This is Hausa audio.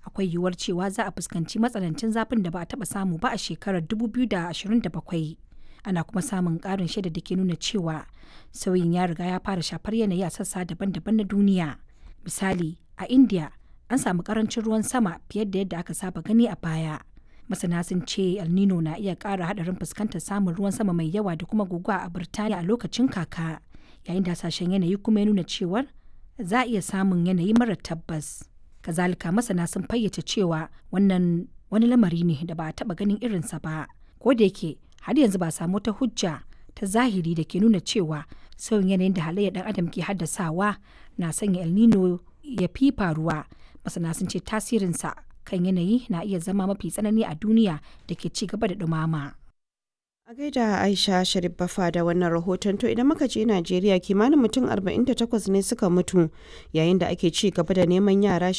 akwai yiwuwar cewa za a fuskanci matsanancin zafin da ba a taɓa samu ba a shekarar 2027. Ana kuma samun ƙarin shaida da ke nuna cewa sauyin ya riga ya fara shafar yanayi a sassa daban-daban na duniya. Misali, a India an samu ƙarancin ruwan sama fiye da yadda aka saba gani a baya. Masana sun ce El Nino na iya ƙara haɗarin fuskantar samun ruwan sama mai yawa da kuma guguwa a Birtaniya a lokacin kaka, yayin da hasashen yanayi kuma ya nuna cewar za a iya samun yanayi mara tabbas. Kazalika masana sun fayyace cewa wannan wani lamari ne da ba a taɓa ganin irinsa ba. Ko da yake har yanzu ba a samu wata hujja ta zahiri da ke nuna cewa sauyin yanayin da halayyar ɗan adam ke haddasawa na sanya El Nino ya fi faruwa. Masana sun ce tasirinsa kan yanayi na iya zama mafi tsanani a duniya da ke ci gaba da ɗumama. A gaida Aisha Sharif Bafa da wannan rahoton to idan muka je Najeriya kimanin mutum 48 ne suka mutu yayin da ake ci gaba da neman yara